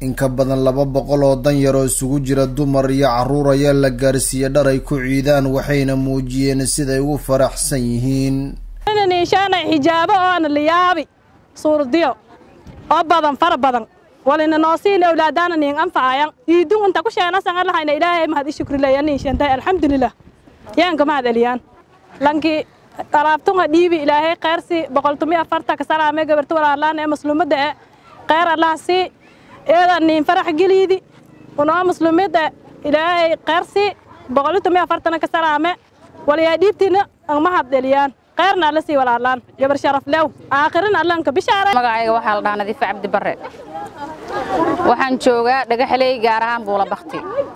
in ka badan laba boqol oo danyar oo isugu jira dumar iyo carruur ayaa la gaarsiiyey dhar ay ku ciidaan waxayna muujiyeen siday ugu faraxsan yihiin niishaanay xijaabo oona liyaabi suurdiyo oo badan fara badan walina noosiin awlaadaana niin anfacayan iidun inta ku sheenasan allahayna ilaahay mahad i shukrileya niishantay alxamdulilah yaanka mahad eliyaan lankii alaabtunga dhiibi ilaahay kheyrsi boqoltumi afarta ka salaame gabarta walaalaan ee muslimada e kheyr allah sii eeda niin farax geliidi unoo muslimada ilaahay kheyrsi boqoltumi afartana ka salaame walayaa dhiibtiina mahad eliyaan kheyrna alla sii walaalaan gabar sharaf lew aakhirin allanka bishaara magacayga waxaa la dhahaa nadiife cabdi barre waxaan joogaa dhagaxley gaar ahaan buula bakti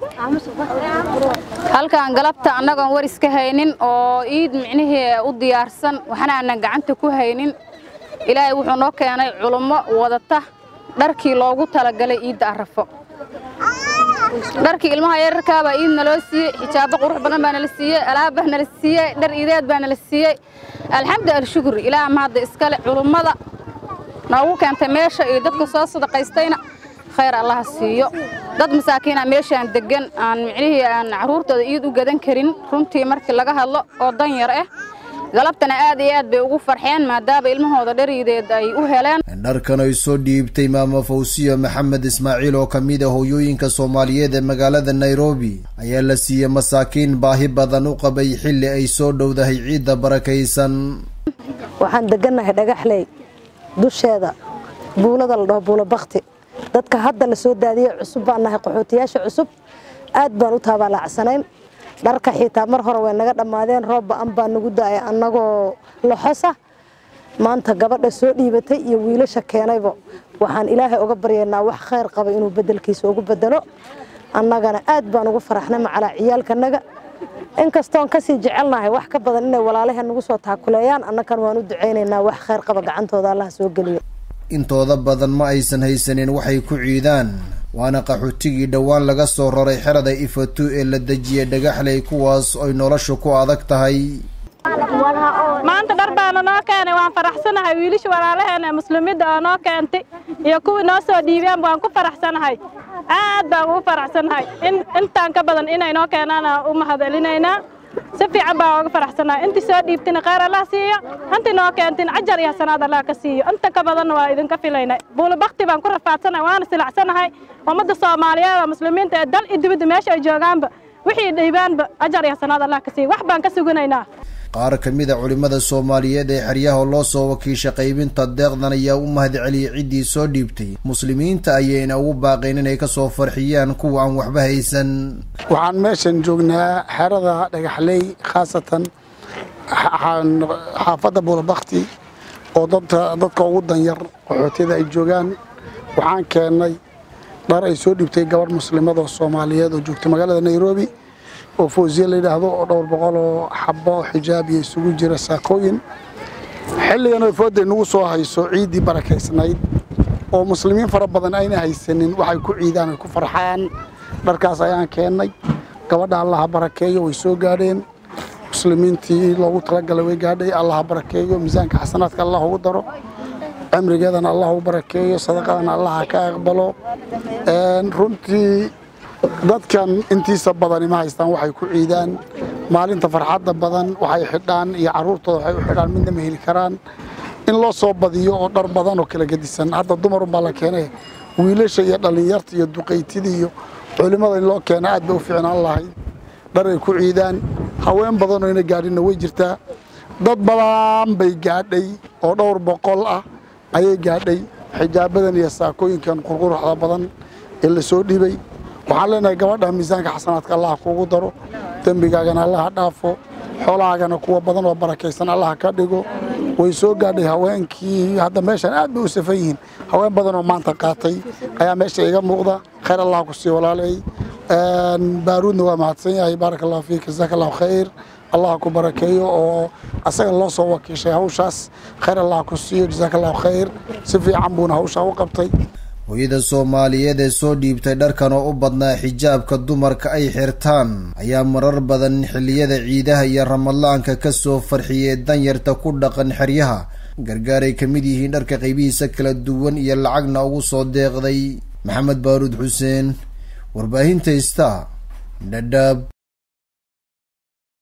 halkaan galabta annagoon war iska haynin oo iid micnihii u diyaarsan waxna aanan gacanta ku haynin ilaahay wuxuu noo keenay culummo wadata dharkii loogu talagalay iidda arrafo dharkii ilmaha yararkaa baa iid naloo siiyey xijaabo qurux badan baa nala siiyey alaab baa nala siiyey dhar iideed baa nala siiyey alxamdu alshukri ilaah mahadda iskale culummada noogu keentay meesha iyo dadka soo sadaqaystayna khayr allaha siiyo dad masaakiina meeshaan deggan aan micnihii aan carruurtooda iid u gadan karin runtii markii laga hadlo oo danyar ah galabtana aad iyo aad bay ugu farxeen maadaama ilmahooda dhariideed ay u heleen dharkan ay soo dhiibtay maama fawsiya maxamed ismaaciil oo ka mid a hooyooyinka soomaaliyeed ee magaalada nairobi ayaa la siiyey masaakiin baahi badan u qabay xilli ay soo dhowdahay ciidda barakaysan waxaan degannahay dhagaxley dusheeda buulada la dhaho buulo bakti dadka hadda la soo daadiyey cusub baan nahay qaxootiyaasha cusub aad baan u taabaalaacsanayn dharka xitaa mar hore way naga dhammaadeen roob ba'an baa nagu da'ay annagoo loxosa maanta gabadha soo dhiibatay iyo wiilasha keenayba waxaan ilaahay uga baryaynaa wax khayr qaba inuu beddelkiisa ugu bedelo annagana aad baan ugu faraxnay macalaa ciyaalkanaga inkastoon kasii jecelnahay wax ka badan inay walaalaheen nagu soo taakuleeyaan annagan waan u ducaynaynaa wax khayr qaba gacantooda allah soo geliyo intooda badan ma aysan haysanin waxay ku ciidaan waana qaxootigii dhowaan laga soo raray xerada ifatu ee la dejiyey dhagaxley kuwaas oy noloshu ku adag tahay maanta dhar baana noo keenay waan faraxsanahay wiilasha walaalaheena muslimiinta oo noo keentay iyo kuwii noo soo dhiibeen waan ku faraxsanahay aad baan ugu faraxsanahay intaan ka badan inay noo keenaan u mahadcelinaynaa si fiican baan uga faraxsanahay intii soo dhiibtina khayr allah siiyo intii noo keentin cajar iyo hasanaad allah ka siiyo inta ka badanna waa idinka filaynay buulo bakti baan ku rafaadsanahay waana silacsanahay ummadda soomaaliyeed oo muslimiinta ee dal iyo dibadda meesha ay joogaanba wixii dhiibaanba ajar iyo hasanaad allah ka siiyo wax baan ka suganaynaa qaar ka mid a culimmada soomaaliyeed ee xeryaha loo soo wakiisha qaybinta deeqdan ayaa u mahad celiyey ciddii soo dhiibtay muslimiinta ayayna ugu baaqeen inay ka soo farxiyaan kuwa aan waxba haysan waxaan meeshan joognaa xerada dhagaxley khaasatan xaafadda buulabakti oo dadka ugu danyar qaxootiyada ay joogaan waxaan keennay dhar ay soo dhiibtay gabadh muslimada oo soomaaliyeed oo joogtay magaalada nairobi oo fawsiye la yidhaahdo oo dhowr boqol oo xabo xijaab iyo isugu jira saakooyin xilligan oo fooday nagu soo hayso ciiddii barakaysnayd oo muslimiin fara badan ayna haysanin waxay ku ciidaan ay ku farxaan dharkaas ayaan keennay gabadha allaha barakeeyo way soo gaadheen muslimiintii loogu talagalay way gaadhay allaha barakeeyo miisaanka xasanaadka allah ugu daro cimrigeedana allah u barakeeyo sadaqadana allaha ka aqbalo runtii dadkan intiisa badani ma haystaan waxay ku ciidaan maalinta farxadda badan waxay xidhaan iyo carruurtooda waxay u xidhaan midna ma heli karaan in loo soo badiyo oo dhar badan oo kala gedisan hadda dumarunbaa la keenay wiilasha iyo dhallinyarta iyo duqaytida iyo culimmada in loo keena aad bay u fiicnaan lahayd dhar ay ku ciidaan haween badanoo ina gaadhinna way jirtaa dad badan bay gaadhay oo dhowr boqol ah ayay gaadhay xijaabadan iyo saakooyinkan qurquruxda badan ee la soo dhibay waxaan leenahay gabadha miisaanka xasanaadka allaha kuugu daro dembigaagana allaha dhaafo xoolahaagana kuwa badan oo barakaysan allaha ka dhigo way soo gaadhay haweenkii hadda meeshan aad bay u safan yihiin haween badan oo maanta qaatay ayaa meesha iga muuqda khayr allah ku sii walaalay baaruudna waa mahadsan yahay baaraka allahu fiik jazaaka allahu khayr allah ku barakeeyo oo asaga loo soo wakiishay hawshaas khayr allah ku siiyo jazaaka allahu khayr si fiican buuna hawshaa u qabtay hooyada soomaaliyeed ee soo dhiibtay dharkan oo u badnaa xijaabka dumarka ay xirtaan ayaa marar badan xilliyada ciidaha iyo ramadaanka ka soo farxiyey danyarta ku dhaqan xeryaha gargaaray ka mid yihiin dharka qaybihiisa kala duwan iyo lacagna ugu soo deeqday maxamed baaruud xuseen warbaahinta ista dhadhaab